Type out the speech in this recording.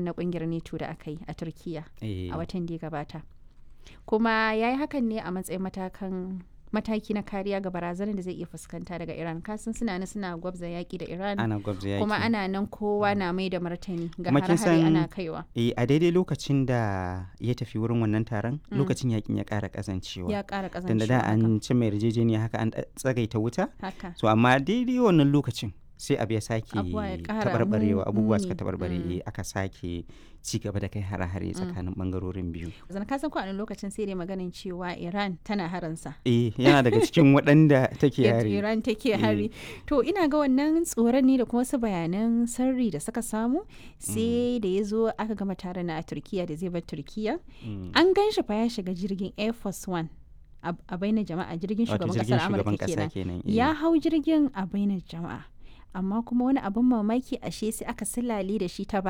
taron na kungiyar neto da aka yi a turkiya Eh, a watan da ya gabata kuma ya yi hakan ne a matsayin matakan mataki na kariya ga barazanar da zai iya fuskanta daga iran kasan suna nan suna gwabza yaki da iran ana gwabza yaki kuma ana nan kowa na mai da martani ga Kuma kin hare-hare san- ana kaiwa Eh, a daidai lokacin da ya tafi wurin wannan taron lokacin yakin ya ƙara ƙazancewa ya ƙara tunda da ƙazancewa haka. an ci mai yarjejeniya haka an ɗa- tsagaita wuta haka so amma daidai wannan lokacin sai abu ya sake Abubuwa ya ƙara taɓarɓarewa mu- abubuwa suka muni. taɓarɓare Mm. eh, aka sake ci gaba da kai hare-hare tsakanin ɓangarorin biyu zan kasan ko a wani lokacin sai dai maganin cewa iran tana haransa eh yana daga cikin waɗanda take yadda yare Iran take hari. To ina ga wannan tsoron ne da kuma wasu bayanan sirri da suka samu sai da ya zo aka gama taron na a Turkiya da zai bar Turkiya. Mm. An gan shi fa ya shiga jirgin Air Force One a a bainar jama'a jirgin wato shugaban jirgin kasar shugaban Amurka ƙasa kenan. kenan eh. Ya hau jirgin a bainar jama'a. Amma kuma wani abin mamaki ashe sai aka silale da shi ta